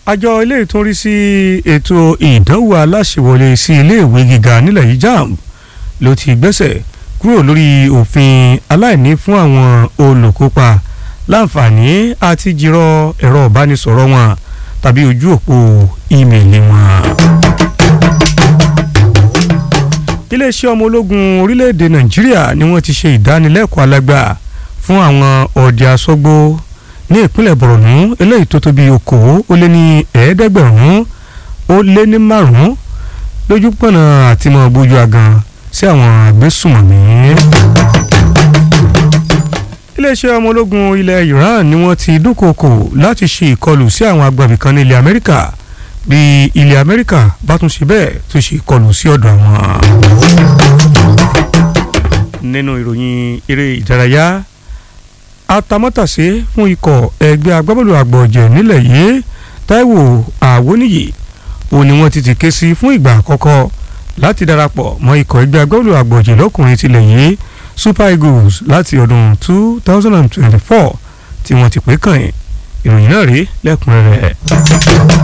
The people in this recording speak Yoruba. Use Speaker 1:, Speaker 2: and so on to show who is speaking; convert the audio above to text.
Speaker 1: àjọ ilé ìtúnrí sí ètò ìdánwò aláṣẹwọlé sí iléèwé gíga nílẹ̀ yìí JAMB ló ti gbẹ́sẹ̀ kúrò lórí òfin aláìní fún àwọn olùkópa láǹfààní àti jírọ ẹ̀rọ ìbánisọ̀rọ̀ wọn tàbí ojú òpó ímeèlì wọn. iléeṣẹ́ ọmọ ológun orílẹ̀-èdè nàìjíríà ni wọ́n ti ṣe ìdánilẹ́kọ̀ọ́ alágbà fún àwọn ọ̀dẹ asọ́gbó ní ìpínlẹ̀ borno eléyìí tó tó bí okòó ó lé ní ẹ̀ẹ́dẹ́gbẹ̀rún ó lé ní márùn-ún lójú pọ̀nà àti mọ̀ bójú agan sí àwọn agbésùmọ̀mí. iléeṣẹ́ ọmọ ológun ilẹ̀ iran ni wọ́n ti dúnkòokò láti ṣe ìkọlù sí àwọn agbàbí kan ní ilẹ̀ amẹ́ríkà bí ilẹ̀ amẹ́ríkà bá tún ṣe bẹ́ẹ̀ tó ṣe ìkọlù sí ọ̀dọ̀ àwọn. nínú ìròyìn eré ìdárayá atamátàsé fún ikọ̀ ẹgbẹ́ agbábọ́ọ̀lù àgbọ̀jẹ̀ nílẹ̀ yìí Táíwò Àwóníyì ó ní wọ́n ti ti ké sí fún ìgbà àkọ́kọ́ láti darapọ̀ mọ́ ikọ̀ ẹgbẹ́ agbábọ́ọ̀lù àgbọ̀jẹ̀ lọ́kùnrin tilẹ̀ yìí Super Eagles láti ọdún two thousand and twenty-four tí wọ́n ti pé kàn yín ìròyìn náà rí lẹ́kùnrẹ́rẹ́.